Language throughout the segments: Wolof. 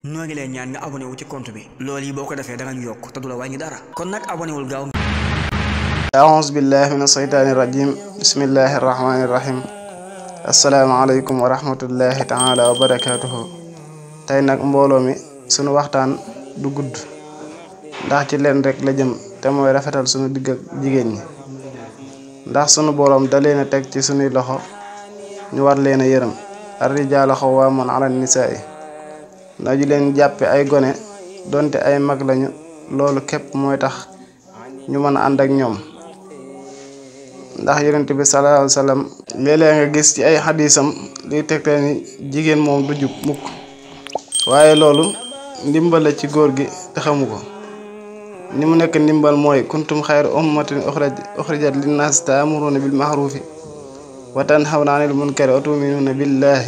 noo ngi leen ñaan nga abonné wu ci compte bi loolu yi boo ko defee da nga ñu yokk te du la wàññi dara kon nag abonné wul gaaw أعوذ بالله من الشيطان الرجيم بسم الله الرحمن الرحيم السلام عليكم ورحمة الله تعالى وبركاته tey nag mbooloo mi sunu waxtaan du gudd ndax ci leen rek la jëm te mooy rafetal sunu digg ak jigéen ñi ndax sunu boroom da leen a teg ci sunuy loxo ñu war leen a yërëm ar-rijaalu xawwaamuuna ala nisaa'i na ju leen jàppe ay gone donte ay mag lañu loolu képp mooy tax ñu mën a ànd ak ñoom ndax yonent bi sallallahu alayhi wa sallam léeg-léeg nga gis ci ay xadisam liy tegtal ni jigéen moom du jub mukk waaye loolu ndimbal la ci góor gi te xamu ko ni mu nekk ndimbal mooy kuntum xayra ummatin uxrijat linnaas taamuruuna bil maxruufi wa tanhawna anil munkari wa tuminuuna billaahi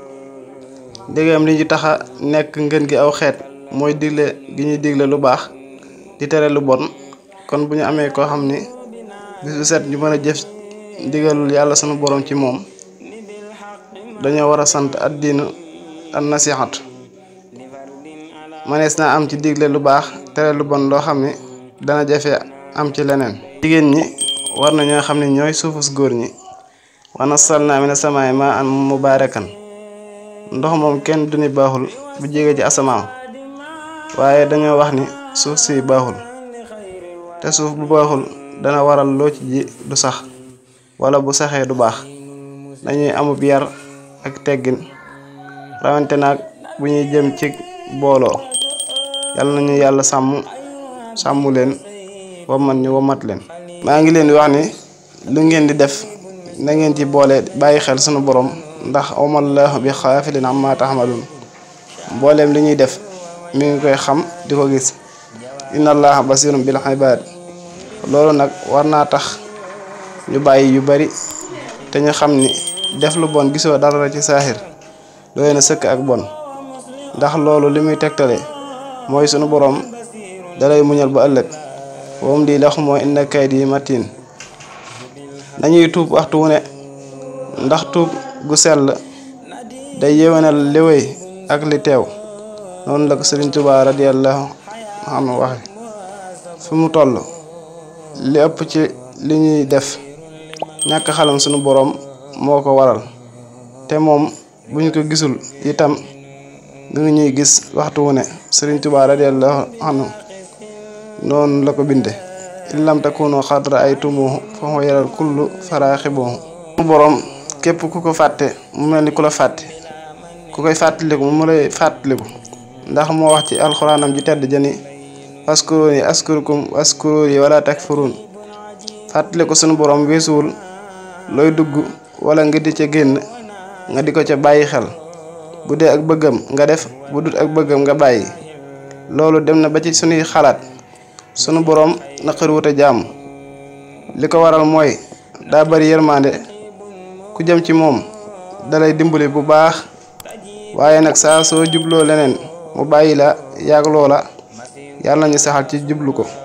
ndégam li ñu taxa nekk ngën gi aw xeet mooy digle gi ñuy digle lu baax di tere lu bon kon bu ñu amee koo xam ni bis bu set ñu mën a jëf ndigalul yàlla sunu borom ci moom dañoo war a sant addiinu an nasihatu manees naa am ci digle lu baax tere lu bon loo xam ni dana jafe am ci leneen jigéen ñi war na ñoo xam ne ñooy suufus góor ñi wa nazzalnaa mina samaa'i maa'an mubaarakan ndox moom kenn du ni baaxul bu jege ci asamaan waaye dañoo wax ni suuf si baaxul te suuf bu baaxul dana waral loo ci ji du sax wala bu saxee du baax dañuy amub yar ak teggin rawante naag bu ñuy jëm ci booloo yàlla nañu yàlla sàmm sàmm leen wamat ñu wamat leen maa ngi leen di wax ni lu ngeen di def na ngeen ci boole bàyyi xel sunu borom ndax amallahu bi xaafilin amma taxmalun mbooleem li ñuy def mi ngi koy xam di ko gis inna allaha basirun bil ibad loolu nag war naa tax ñu bàyyi yu bari te ñu xam ni def lu bon gisoo dara ci saaxir doy na sëkk ak bon ndax loolu li muy tegtale mooy sunu boroom dalay muñal ba ëllëg woom di lax moo inna kaydi matin nañuy tuub waxtu wu ne ndax tuub gu sell day yéwénal li wéy ak li teew noonu la ko Sëriñ Tuubaa radiyallahu anhu waxe fi mu toll li ëpp ci li ñuy def ñàkk xalam sunu boroom moo ko waral te moom buñ ko gisul itam danga ñuy gis waxtu wu ne Sëriñ Tuubaa radiyallahu anhu noonu la ko binde in lam takunu xad ra'aytumuhu fa huwa yaral kullu faraaxibuhu sunu boroom képp ku ko fàtte mu mel ni ku la fàtte ku koy fàttaliku mu lay fàttaliku ndax moo wax ci alxuraanam ji tedd jëni askuruni askurukum askuruni wala takfurun fàttali ko sunu borom weesuwul looy dugg wala nga di ca génn nga di ko ca bàyyi xel bu dee ak bëggam nga def bu dut ak bëggam nga bàyyi loolu dem na ba ci sunuy xalaat sunu borom naqari wut a jàmm li ko waral mooy daa bari yërmande ku jëm ci moom dalay dimbali bu baax waaye nag saa soo jubloo leneen mu bàyyi la yàgg loola yàlla nañu saxal ci jublu ko